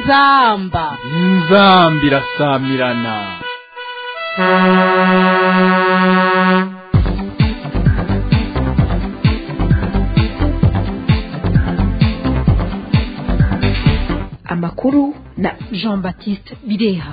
inzamba inzamba irasamirana amakuru na jean baptiste bireha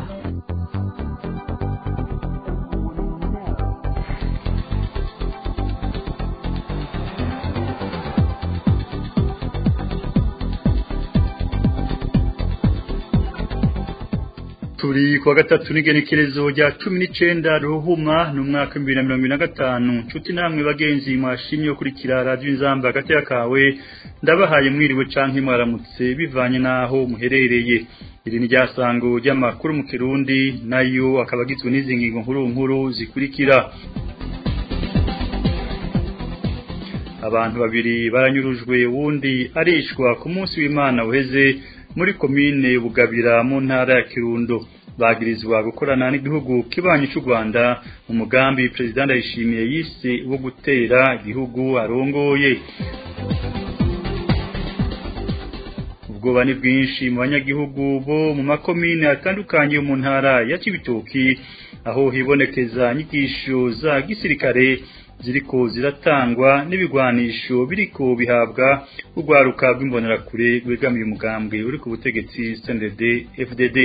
turi kuwa gatatu n'igenekerezo rya cumi n'icenda ruhuma ni umwaka w'ibihumbi na mirongo ibiri na gatanu nshuti namwe bagenzi mwashimye gukurikira radiyo inzamba hagati kawe ndabahaye mwiriwe canke mwaramutse bivanye n'aho muherereye iri ni ryasango ry'amakuru mu kirundi nayo akaba agizwe n'izi ngingo nkuru nkuru zikurikira abantu babiri baranyurujwe wundi arishwa ku munsi w'imana uheze muri komine bugabira mu ntara ya kirundo bagirizwa gukorana n'igihugu kibanyi cy'u rwanda mu mugambi perezida ndayishimiye yise wo gutera igihugu arongoye ubwoba ni bwinshi mu banyagihugu bo mu makomine atandukanye yo mu ntara ya kibitoki aho hibonekeza inyigisho za gisirikare ziriko ziratangwa n'ibigwanisho biriko bihabwa urwaruka rw'imbonerakure rwegamiye umugambwe uri ku butegetsi CNDD FDD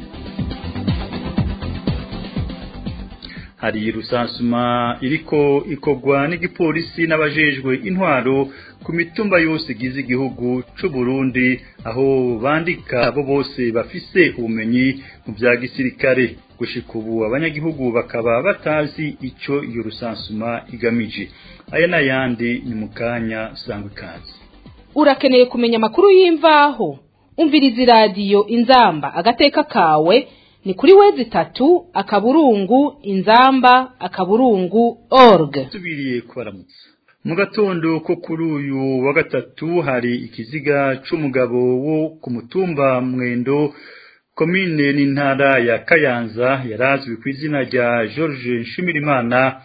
hari rusansuma iriko ikogwa n'igipolisi n'abajejwe intwaro ku mitumba yose igize igihugu c'u Burundi aho bandika abo bose bafise ubumenyi mu vya gisirikare gushika ubu abanyagihugu bakaba batazi ico iyo rusansuma igamije aya n'ayandi ni mu kanya sangwa ikaze urakeneye kumenya amakuru y'imvaho umviriza iradiyo inzamba agateka kawe ni kuri wezi itatu akaburungu inzamba akaburungu org tubiriye kubaramutsa mu gatondo ko kuri uyu wa gatatu hari ikiziga c'umugabo wo ku mutumba mwendo komine n'intara ya kayanza yarazwi ku izina rya george nshimirimana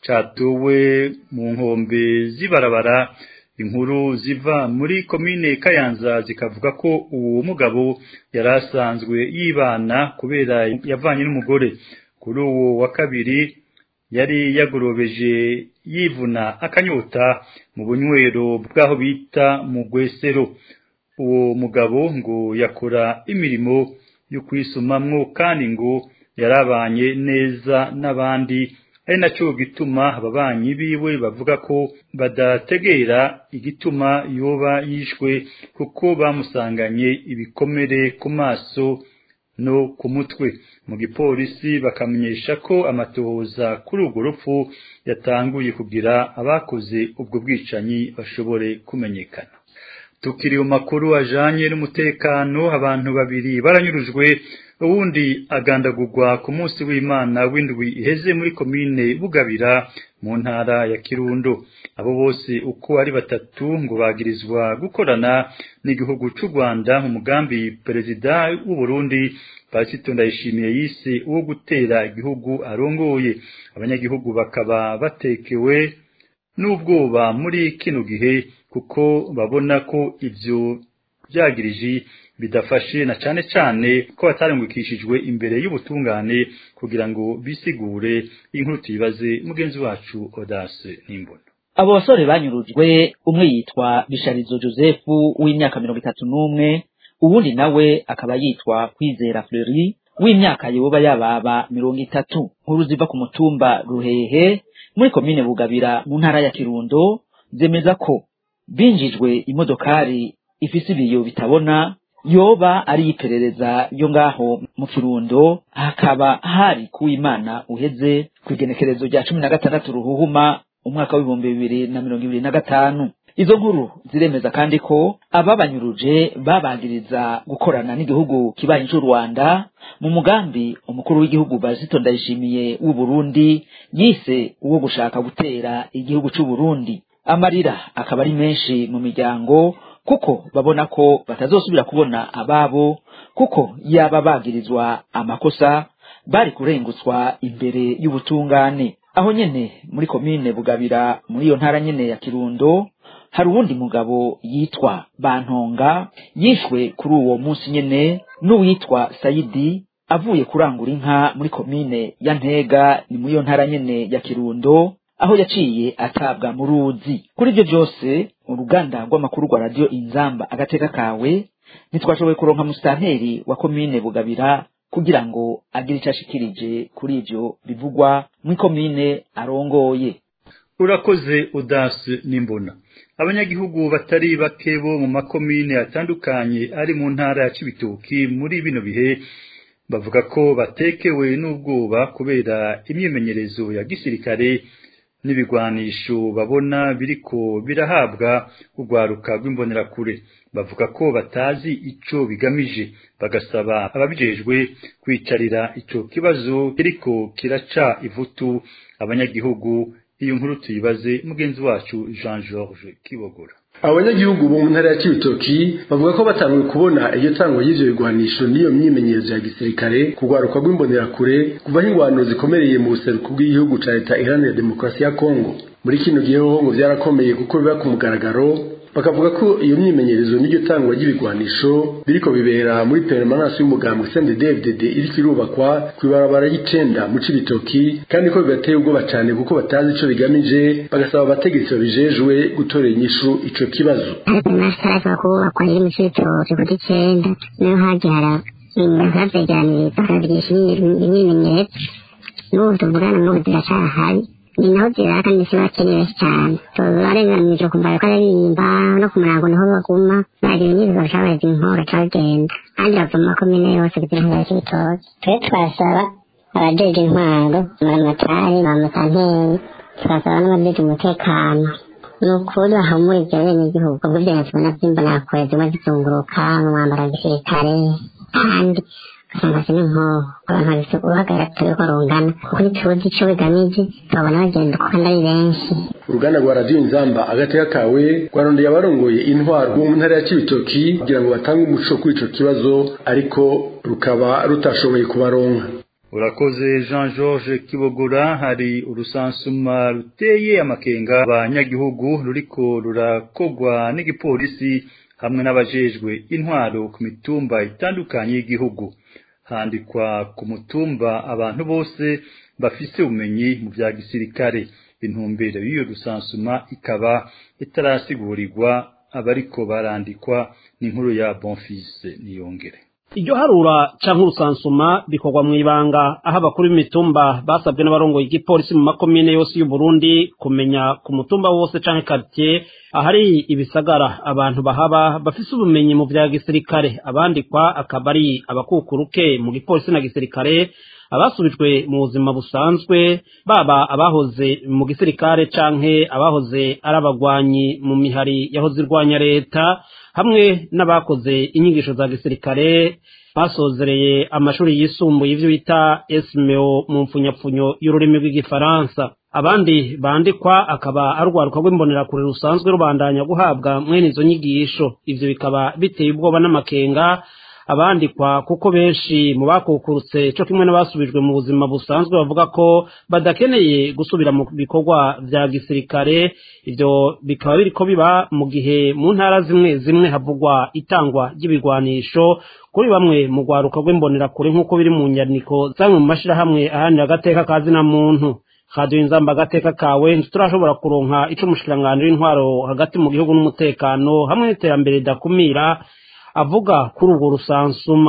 catowe mu nkombe z'ibarabara inkuru ziva muri komine kayanza zikavuga ko uwo mugabo yari asanzwe yibana kubera yavanye n'umugore kuri uwo wa kabiri yari yagorobeje yivuna akanyota mu bunywero bw'aho bita mu gwesero uwo mugabo ngo yakora imirimo yo kwisumamwo kandi ngo yarabanye neza n'abandi ari nacyo gituma ababanyi biwe bavuga ko badategera igituma yoba yishwe kuko bamusanganye ibikomere ku maso no ku mutwe mu gipolisi bakamenyesha ko amatohoza kuri urwo rupfu yatanguye kugira abakoze ubwo bwicanyi bashobore kumenyekana tukiri mu makuru ajanye n'umutekano abantu babiri baranyurujwe uwundi agandagurwa ku munsi w'imana w'indwi iheze muri komine bugabira mu ntara ya kirundo abo bose uko ari batatu ngo bagirizwa gukorana n'igihugu c'u rwanda mu mugambi perezida w'u burundi pasito ndayishimiye yise uwo gutera igihugu arongoye abanyagihugu bakaba batekewe n'ubwoba muri kino gihe kuko babona ko ivyo vyagiriji bidafashe na cane cane ko batarengukishijwe imbere y'ubutungane kugira ngo bisigure inkuru tuyibaze mugenzi wacu Odase Nimbona abo basore banyurujwe umwe yitwa Bisharizo Joseph w'imyaka mirongo itatu n'umwe uwundi nawe akaba yitwa Kwizera Fleury w'imyaka yoba yababa mirongo itatu nkuru ziva ku mutumba Ruhehe muri komine Bugabira mu ntara ya Kirundo zemeza ko binjijwe imodokari ifise ibiyo bitabona yoba ari iperereza yo ngaho mu kirundo hakaba hari kuwimana uheze ku igenekerezo rya cumi na gatandatu ruhuhuma umwaka w'ibihumbi bibiri na mirongo ibiri na gatanu izo nkuru ziremeza kandi ko ababanyuruje babagiriza gukorana n'igihugu kibanyi c'u rwanda mu mugambi umukuru w'igihugu bazito ndayishimiye w'u burundi yise uwo gushaka gutera igihugu c'u burundi amarira akaba ari menshi mu miryango kuko babona ko batazosubira kubona ababo kuko yaba bagirizwa amakosa bari kurengutswa imbere y'ubutungane aho nyene muri komine bugabira muri iyo ntara nyene ya kirundo hari uwundi mugabo yitwa bantonga yishwe kuri uwo munsi nyene n'uwitwa sayidi avuye kurangura inka muri komine ya ntega ni muri iyo ntara nyene ya kirundo aho yaciye atabwa mu ruzi kuri ibyo byose uruganda rw'amakuru rwa radiyo inzamba agateka kawe ntitwashoboye kuronka musitanteri wa komine bugabira kugira ngo agire icyo ashikirije kuri ibyo bivugwa muri komine arongoye urakoze udasi n'imbona abanyagihugu batari bake bo mu makomine atandukanye ari mu ntara ya cibitoki muri bino bihe bavuga ko batekewe n'ubwoba kubera imyimenyerezo ya gisirikare n'ibigwanisho babona biriko birahabwa urwaruka rw'imbonerakure bavuga ko batazi ico bigamije bagasaba ababijejwe kwicarira ico kibazo kiriko kiraca ivutu abanyagihugu iyo nkuru tuyibaze mugenzi wacu Jean Georges Kibogora abanyagihugu bo mu ntara ya Cibitoki bavuga ko batanguye kubona iryo tangwa y'ivyo bigwanisho n'iyo myimenyerezo ya gisirikare kugwaruka rw'imbonerakure kuvaho ingwano zikomereye mu buseruko bw'igihugu ca leta iharanira demokarasi ya Kongo muri kino gihe ho ngo vyarakomeye kuko biba ku mugaragaro bakavuga ko iyo myimenyerezo n'iryo tangwa ry'ibigwanisho biriko bibera muri permanence y'umugambwe CNDD-FDD iriko irubakwa kw'ibarabara y'icenda mu Cibitoki kandi ko bibateye ubwoba cane kuko batazi ico bigamije bagasaba abategetsi babijejwe gutorera inyishu ico kibazo amasitara kubakwa iri mu Cibitoki kuri icenda niho hagihara bakavyegeraniriza bakabigisha imyimenyerezo n'ubu tuvugana n'ubu ziracahari ni naho zirara kandi si bakenewe cyane barenganije kumva ko aririmba no ku murango niho baguma bagira imyizo bashabaza inkoro cagenda kandi bava mu makomine yose kugira ngo bashe ibitoki twe twasaba abajeje intwaro muramatari bamusanteri tugasaba n'abajeje umutekano ni ukuri bahumurize abenegihugu ubwo ibyo tubona vy'imbonakure zimwe zizunguruka mu mwambaro wa gisirikare kandi ugasanga si n'inkoho abantu babise uruhagarara turiko rungana kuko ntituzi ico bigamije tubabona bagenda uko kandi ari benshi uruganda rwa radiyo inzamba agateka kawe rwarondeye abarongoye intwaro bo mu ntara ya cibitoki kugira ngo batange umuco kuri ico kibazo ariko rukaba rutashoboye kubaronka urakoze jean georges kibogora hari urusansuma ruteye amakenga abanyagihugu ruriko rurakogwa n'igipolisi hamwe n'abajejwe intwaro ku mitumba itandukanye y'igihugu handikwa ku mutumba abantu bose bafise ubumenyi mu vya gisirikare intumbero y'iyo rusansuma ikaba itarasigurirwa abariko barandikwa n'inkuru ya bonfise niyongere iryo harura canke urusansuma bikorwa mw'ibanga aho abakuru b'imitumba basabwe n'abarongoye igipolisi mu makomine yose y'u Burundi kumenya ku mutumba wose canke quartier ahari ibisagara abantu bahaba bafise ubumenyi mu vya gisirikare abandikwa akaba ari abakukuruke mu gipolisi na gisirikare abasubijwe mu buzima busanzwe baba abahoze mu gisirikare canke abahoze ari abagwanyi mu mihari yahoze irwanya leta hamwe n'abakoze inyigisho za gisirikare basozereye amashuri yisumbuye ivyo bita esmeo mu mpfunyapfunyo y'ururimi rw'igifaransa abandi bandikwa akaba ari urwaruka rw'imbonerakure rusanzwe rubandanya guhabwa mwene izo nyigisho ivyo bikaba biteye ubwoba n'amakenga abandikwa kuko benshi mu bakukurutse cyo kimwe n'abasubijwe mu buzima busanzwe bavuga ko badakeneye gusubira mu bikorwa vya gisirikare ivyo bikaba biriko biba mu gihe mu ntara zimwe zimwe havugwa itangwa ry'ibigwanisho kuri bamwe mu rwaruka rw'imbonerakure nk'uko biri mu nyandiko zamwe mu mashirahamwe ahanira agateka kazi na muntu radiyo inzamba agateka kawe ntiturashobora kuronka ico umushikiranganji w'intwaro hagati mu gihugu n'umutekano hamwe n'iterambere ridakumira avuga kuri urwo rusansuma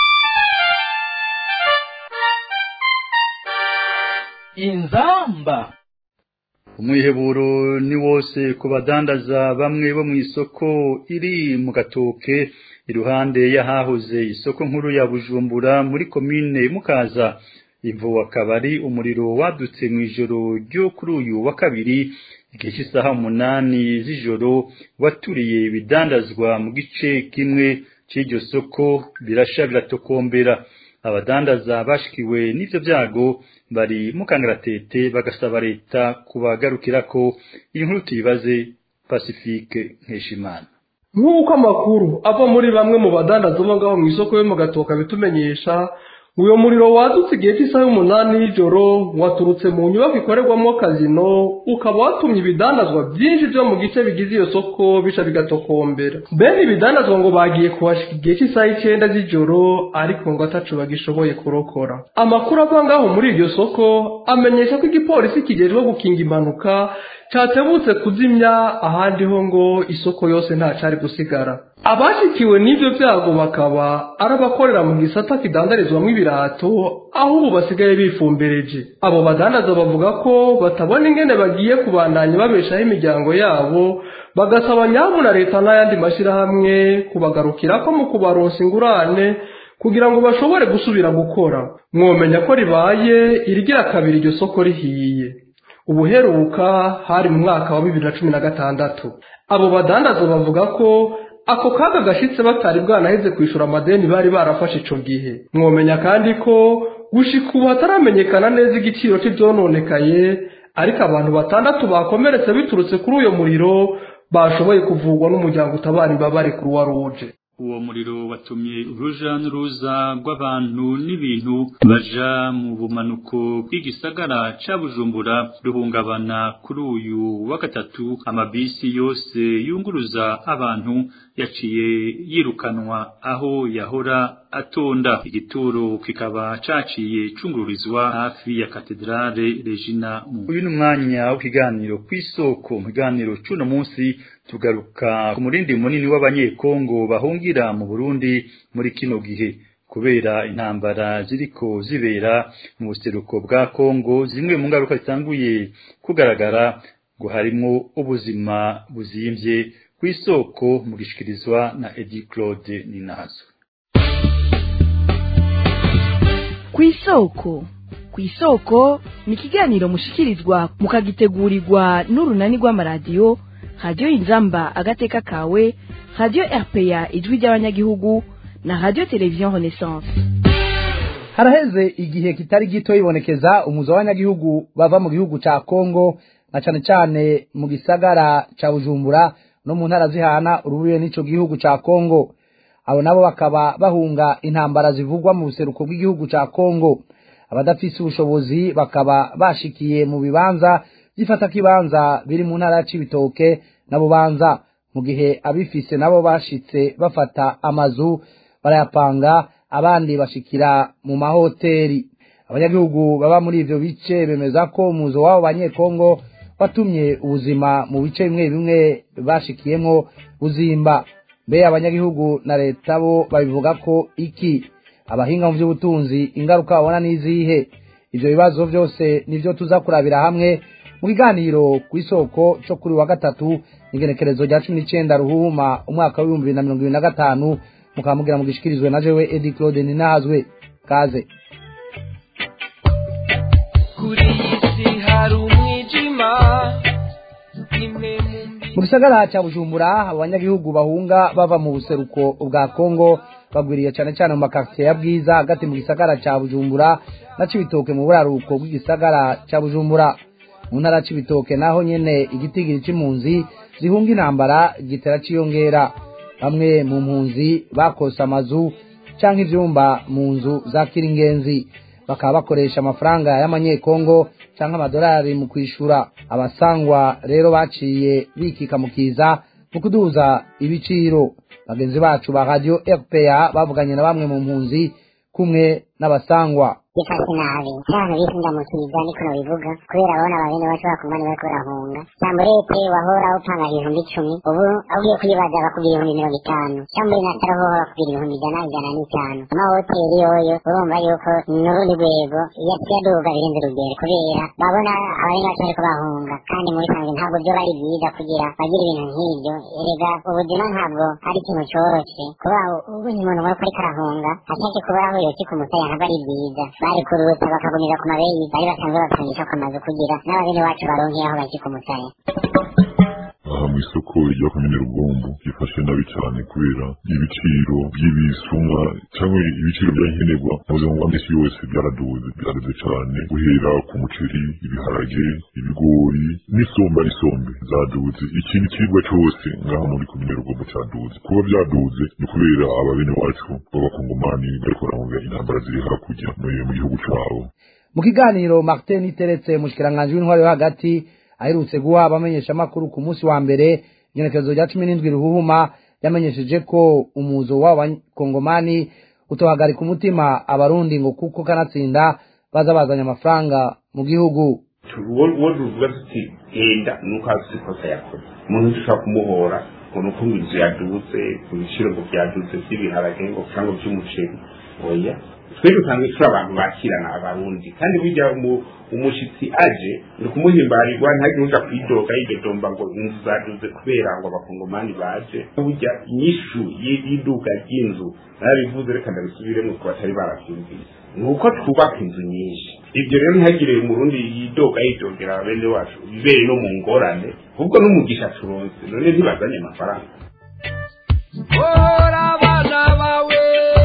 inzamba umwiheburo ni wose ku badandaza bamwe bo mu isoko iri mu gatoke iruhande y'ahahoze isoko nkuru ya bujumbura muri komine mukaza ivo akaba ari umuriro wadutse mu ijoro ryo kuri uyu wa kabiri igihe cy'isaha umunani z'ijoro waturiye ibidandazwa mu gice kimwe cy'iryo soko birasha biratokombera abadandaza bashikiwe n'ivyo vyago bari mu kangaratete bagasaba leta kubagarukira ko iyi nkuru tuyibaze pacifique nkeshimana nk'uko amakuru ava muri bamwe mu badandaza bo ngaho mu isoko yo mu gatoka bitumenyesha uyo muriro wadutse igihe cy'isaha y'umunani y'ijoro waturutse mu nyubako ikorerwamo kazino ukaba watumye ibidandazwa byinshi byo mu gice bigize iyo soko bisha bigatokombera bene ibidandazwa ngo bagiye kuhashika igihe cy'isaha y'icyenda z'ijoro ariko ngo atacu bagishoboye kurokora amakuru ava ngaho muri iryo soko amenyesha ko igipolisi kijejwe gukinga impanuka catebutse kuzimya ahandi ho ngo isoko yose nta cari gusigara abashikiwe n'ivyo vyago bakaba ari abakorera mu gisata kidandarizwamwo ibirato aho ubu basigaye bifumbereje abo badandaza bavuga ko batabona ingene bagiye kubandanya babeshaho imiryango yabo bagasaba nyamu na leta n'ayandi mashyirahamwe kubagarukirako mu kubaronsa ingurane kugira ngo bashobore gusubira gukora mwomenya ko ribaye irigira kabiri iryo soko rihiye ubuheruka hari mu mwaka wa bibiri na cumi na gatandatu abo badandaza bavuga ko ako kaga gashitse batari bwanaheze kwishura amadeni bari barafashe ico gihe mwomenya kandi ko gushika ubu hataramenyekana neza igiciro c'ivyononekaye ariko abantu batandatu bakomeretse biturutse kuri uyo muriro bashoboye kuvurwa n'umuryango utabara imbabare kuruwa ruje uwo muriro watumye uruja n'uruza rw'abantu n'ibintu baja mu bumanuko bw'igisagara ca bujumbura ruhungabana kuri uyu wa gatatu amabisi yose yunguruza abantu yaciye yirukanwa aho yahora atonda igituro kikaba caciye cungururizwa hafi ya katedrale regina uyu ni umwanya w'ikiganiro kw'isoko mu kiganiro c'uno munsi tugaruka ku murindi munini w'abanyekongo bahungira mu Burundi muri kino gihe kubera intambara ziriko zibera mu buseruko bwa Kongo zimwe mu ngaruka zitanguye kugaragara ngo harimwo ubuzima buzimvye kw'isoko mu gishikirizwa na Edi Claude Ninazo kw'isoko kw'isoko ni ikiganiro mushikirizwa mukagitegurirwa n'urunani rw'amaradiyo radiyo inzamba agateka kawe radiyo rpa ijwi ry'abanyagihugu na radiyo televiziyo renaissance haraheze igihe kitari gito ibonekeza umuzo w'abanyagihugu bava mu gihugu ca kongo na cane cane mu gisagara ca bujumbura no mu ntara zihana urubuye n'ico gihugu ca kongo abo nabo bakaba bahunga intambara zivugwa mu buseruko bw'igihugu ca kongo abadafise ubushobozi bakaba bashikiye mu bibanza byifata kibanza biri mu ntara ya Cibitoke na Bubanza mu gihe abifise nabo bashitse bafata amazu barayapanga abandi bashikira mu mahoteli abanyagihugu baba muri ivyo bice bemeza ko umuzo wabo banyekongo watumye ubuzima mu bice bimwe bimwe bashikiyemwo buzimba mbe abanyagihugu na leta bo babivuga ko iki abahinga mu by'ubutunzi ingaruka babona n'izihe ivyo bibazo vyose nivyo tuza kurabira hamwe mu kiganiro ku isoko cyo kuri wa gatatu igenekerezo rya cumi n'icenda ruhuma umwaka w'ibihumbi bibiri na mirongo ibiri na gatanu mukaba mugira mugishikirizwe na jewe edi claude ninahazwe kaze kuri iyi si hari umwijima nimwe mu mu gisagara cya bujumbura abanyagihugu bahunga bava mu buseruko bwa kongo bagwiriye cyane cyane mu makartier ya bwiza hagati mu gisagara cya bujumbura na cibitoke mu buraruko bw'igisagara cya bujumbura mu ntara cibitoke naho nyene igitigiri c'impunzi zihunga intambara gitera ciyongera bamwe mu mpunzi bakose amazu canke ivyumba mu nzu za kiringenzi bakaba bakoresha amafaranga y'amanyekongo canke amadolari mu kwishura abasangwa rero baciye bikika mu kiza mu kuduza ibiciro bagenzi bacu ba radio rpa bavuganye na bamwe mu mpunzi kumwe n'abasangwa bifashe nabi cyane bihinda mu kiza niko nabivuga kubera abona ababene bacu bakumva niba bariko barahunga cyamburete wahora upanga ibihumbi icumi ubu agiye kuyibaza bakubwira ibihumbi mirongo itanu cyambure na tarahoho bakubwira ibihumbi ijana ijana n'itanu amahoteli yoyo urumva yuko n'urundi rwego yaduga birenze urugero kubera babona ababene bacu bariko bahunga kandi muri sange ntabwo byo bari byiza kugira bagire ibintu nk'ibyo erega ubuzima ntabwo ari ikintu coroshe kuba ubonye umuntu nk'uko ariko arahunga ashake kuburaho yoki ku musaya ntabwo ari byiza bari kuruta bakagumiza ku mabeyi bari basanzwe bapangisha ku mazu kugira n'ababene wacu baronke aho baki ku musaya aha mu mu isoko rya komine rugombo ryifashe nabi cyane kubera ibiciro by'ibisumwa cyangwa ibiciro bya nkenerwa mu buzima bwa misi yose byaraduze byaraduze cyane guhera ku muceri ibiharage ibigori n'isomba n'isombe zaduze ikintu kiribwa cyose ngaha muri komine rugombo cyaduze kuba byaduze ni kubera ababene wacu b'abakongomani bariko baravuga intambara ziri hakurya mu gihugu cyabo mu kiganiro martin iteretse mushikiranganje w'intwari yo hagati aherutse guha abamenyeshamakuru ku munsi wa mbere igenekerezo rya cumi n'indwi ruhuhuma yamenyesheje ko umuzo w'abakongomani utohagarika umutima abarundi ngo kuko kanatsinda baza bazanye amafaranga mu gihugu uwo tuvuga tuti genda nuko azi ikosa yakoze umuntu dushobora kumuhora ngo nuko ngo inzu yadutse ku biciro ngo byadutse by'ibiharage ngo cyangwa by'umuceri oya twe dusanzwe turi abantu bakirana abarundi kandi burya umushitsi aje ni ukumuhimbarirwa ntagire uja kwidoga yidodomba ngo inzu zaduze kubera ngo abakongomani baje burya inyishu y'iduka ry'inzu narabivuze reka ndabisubiremo ku batari baravyumvise ni uko twubaka inzu nyinshi ibyo rero ntihagire umurundi yidoga yidogera bene wacu bibere no mu ngorane ahubwo n'umugisha turonse none ntibazanye amafaranga hora abana bawe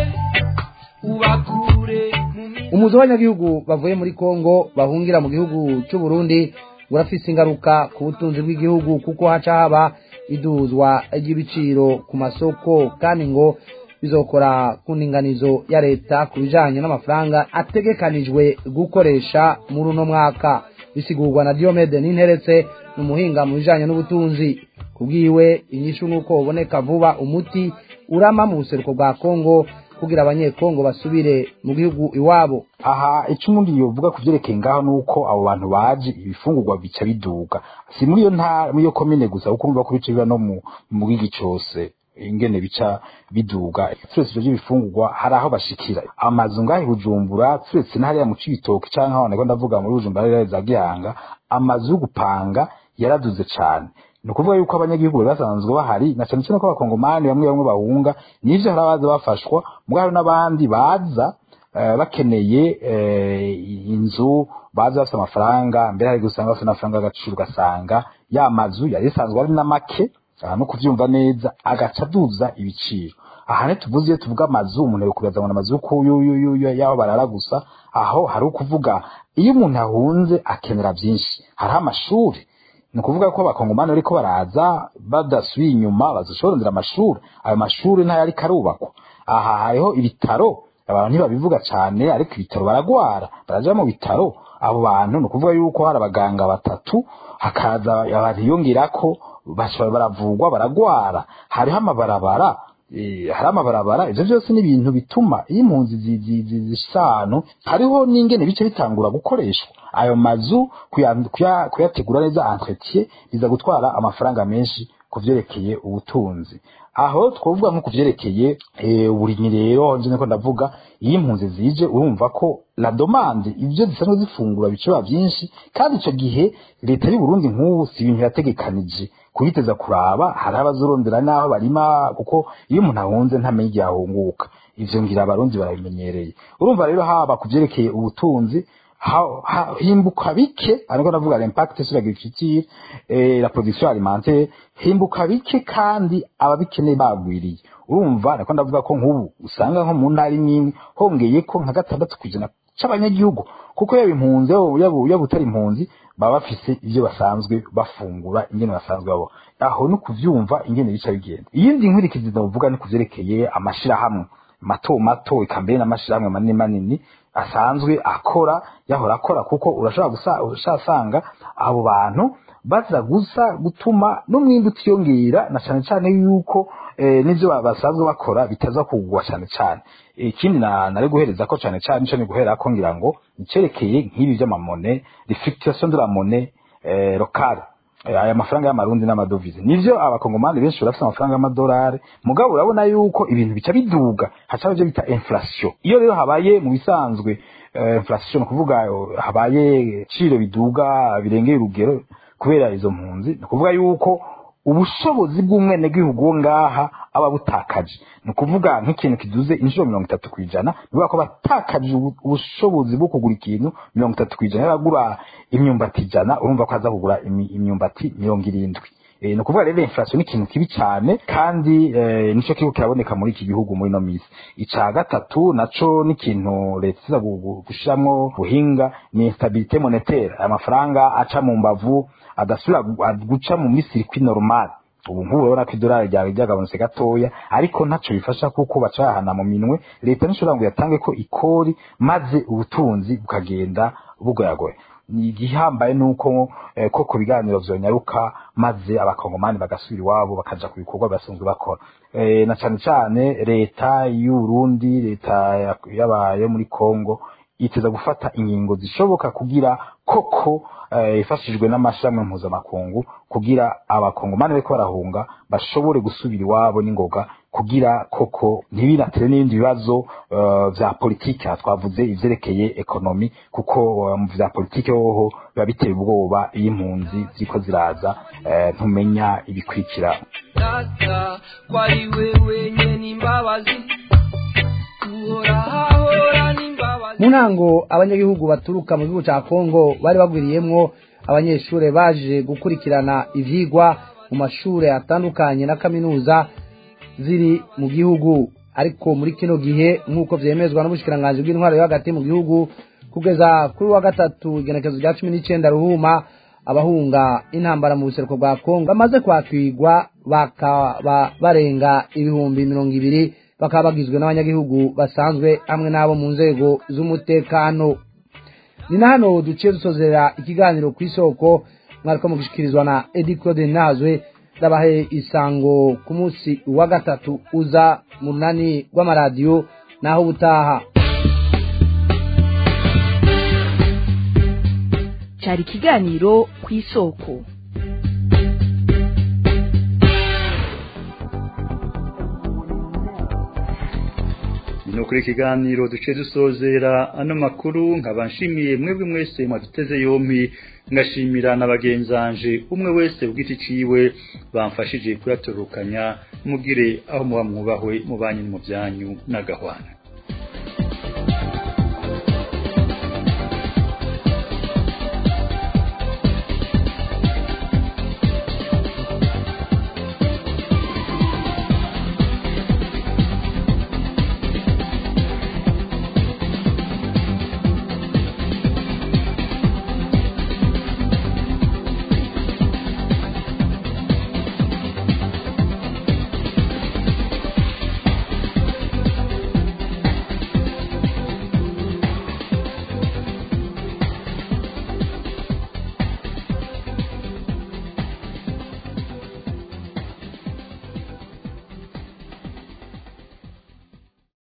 ubakure umuzo w'abanyagihugu bavuye muri kongo bahungira mu gihugu cy'u Burundi urafise ingaruka ku butunzi bw'igihugu kuko haca haba iduzwa ry'ibiciro ku masoko kandi ngo bizokora ku ndinganizo ya leta ku bijanye n'amafaranga ategekanijwe gukoresha muri uno mwaka bisigurwa na Diomede Ninteretse n'umuhinga mu bijanye n'ubutunzi kubwiwe inyishu nuko uboneka vuba umuti urama mu buseruko bwa Kongo kugira abanyekongo basubire mu gihugu iwabo aha icyo umuntu yovuga ku byerekeye ngaho ni uko abo bantu baje ibifungurwa bica biduga si muri iyo ntara muri iyo komine gusa kuko urumva ko bica biba no mu bwigi cyose ingene bica biduga turetse ivyo by'ibifungurwa hari aho bashikira amazu ngahe bujumbura turetse n'ahariya mu cibitoki canke aho nako ndavuga muri bujumbura hariya za gihanga amazu yo gupanga yaraduze cane ni ukuvuga yuko abanyagihugu bari basanzwe bahari na cyane cyane ko abakongomani bamwe bamwe bahunga n'ivyo hari abaza bafashwa mugabo hari n'abandi baza bakeneye inzu baza bafite amafaranga mbere hari gusanga bafite amafaranga y'agaciro ugasanga ya mazu yari isanzwe ari na make no kuvyumva neza agaca aduza ibiciro aha ntituvuze iyo tuvuga amazu umuntu yokubaza ngo amazu y'aho barara gusa aho hari ukuvuga iyo umuntu ahunze akenera byinshi hariho amashuri ni ukuvuga ko abakongomani bariko baraza badasubiye inyuma bazoshorondera amashuri ayo mashuri ntayo ariko arubakwa aha hariho ibitaro abantu ntibabivuga cyane ariko ibitaro baragwara baraja mu bitaro abo bantu ni ukuvuga yuko hari abaganga batatu hakaza abantu yongirako baravugwa baragwara hariho amabarabara hari amabarabara ivyo vyose ni ibintu bituma iyo impunzi zisano hariho n'ingene bice bitangura gukoreshwa ayo mazu kuyategura neza entretien biza gutwara amafaranga menshi ku vyerekeye ubutunzi aho twovuga nko ku vyerekeye uburimyi rero nje niko ndavuga iyo impunzi zije urumva ko la demande ivyo zisanzwe zifungura bicoba byinshi kandi ico gihe leta y'u Burundi nk'ubu si ibintu yategekanije kubiteza kuraba hari abazurondera n'aho barima kuko iyo umuntu ahunze ntamenye igihe ahunguka ivyo ngira abarundi barabimenyereye urumva rero haba ku vyerekeye ubutunzi himbuka bike ariko ndavuga l'impact sur l'agriculture et la production alimentaire himbuka bike kandi ababikeneye bagwiriye urumva nako ndavuga ko nk'ubu usanga nko mu ntara imwe hongeye ko nka gatandatu kwijana c'abanyagihugu kuko yaba impunzi yaba utari impunzi baba bafise ivyo basanzwe bafungura ingene basanzwe babo aho no kuvyumva ingene bica bigenda iyindi nkurikizi ndavuga ni kuvyerekeye amashirahamwe mato mato ikambere n'amashirahamwe manini manini asanzwe akora yahora akora kuko urashobora gusanga abo bantu baza gusa gutuma n'umwimbi utiyongera na cane cane yuko n'ivyo basanzwe bakora bitaza kugwa cane cane ikindi nari guhereza ko cane cane nico ni guhera ko ngira ngo icerekeye nk'ibi vy'amamone reflectation de la monnaie locale aya mafaranga y'amarundi n'amadovize nivyo abakongomani benshi barafite amafaranga y'amadolari mugabo urabona yuko ibintu bica biduga haca ivyo bita inflation iyo rero habaye mu bisanzwe inflation kuvuga habaye ciro biduga birengeye urugero kubera izo mpunzi ni ukuvuga yuko ubushobozi bw'umwenegihugu wo ngaha aba butakaje ni ukuvuga nk'ikintu kiduze inshuro mirongo itatu ku ijana ni ukuvuga ko batakaje ubushobozi bwo kugura ikintu mirongo itatu ku ijana yaragura imyumbati ijana urumva ko aza kugura imyumbati mirongo irindwi e, ni ukuvuga rero inflation ni ikintu kibi cyane kandi e, nico kiriko kiraboneka muri iki gihugu muri no misi ica gatatu naco ni ikintu leta iza gushiramwo buhinga ni instabilité monétaire amafaranga aca mu mbavu adasubira guca mu misiri kwi normal ubu nk'ubu urabona ko idolari ryawe ryagabanutse gatoya ariko ntaco bifasha kuko bacahana mu minwe leta nishobora ngo yatange ko ikori maze ubutunzi bukagenda bugoyagoya igihambaye nuko eh, ko ku biganiro vyonyaruka maze abakongomani bagasubira iwabo bakaja ku bikorwa basanzwe bakora eh, na cane cane leta y'Uburundi leta yabaye muri Kongo iteza gufata ingingo zishoboka kugira koko ifashijwe uh, n'amashami mpuzamakungu kugira abakongomani bariko barahunga bashobore gusubira iwabo n'ingoga kugira koko ntibinatere n'ibindi bibazo uh, vya politike twavuze ivyerekeye ekonomi kuko mu uh, vya politike hoho biba biteye ubwoba iyo impunzi ziriko ziraza uh, ntumenya ibikurikira data kwari wewe nyene imbabazi uhora n'imbabazi mu ntango abanyagihugu baturuka mu gihugu ca kongo bari bagwiriyemwo abanyeshure baje gukurikirana ivyigwa mu mashure atandukanye na kaminuza ziri mu gihugu ariko muri kino gihe nk'uko vyemezwa n'ubushikiranganji bw'intwaro yo hagati mu gihugu kugeza kuri wa gatatu igenekezo rya cumi n'icenda ruhuma abahunga intambara mu buseruko bwa kongo bamaze kwakirwa bakaba barenga ibihumbi mirongo ibiri bakaba bagizwe n'abanyagihugu basanzwe hamwe n'abo mu nzego z'umutekano ni na hano duciye dusozera ikiganiro ku isoko mwariko mugishikirizwa na edi claude nazwe ndabahe isango ku munsi wa gatatu uza mu runani rw'amaradiyo naho ubutaha cyari ikiganiro ku isoko no kuri ikiganiro duce dusozera ano makuru nkaba nshimiye mwebwe mwese mwaduteze yompi ngashimira na bagenzanje umwe wese ubwiti ciwe bamfashije kuyatorukanya mugire aho muba mwubahwe mu banyu mu byanyu n'agahwana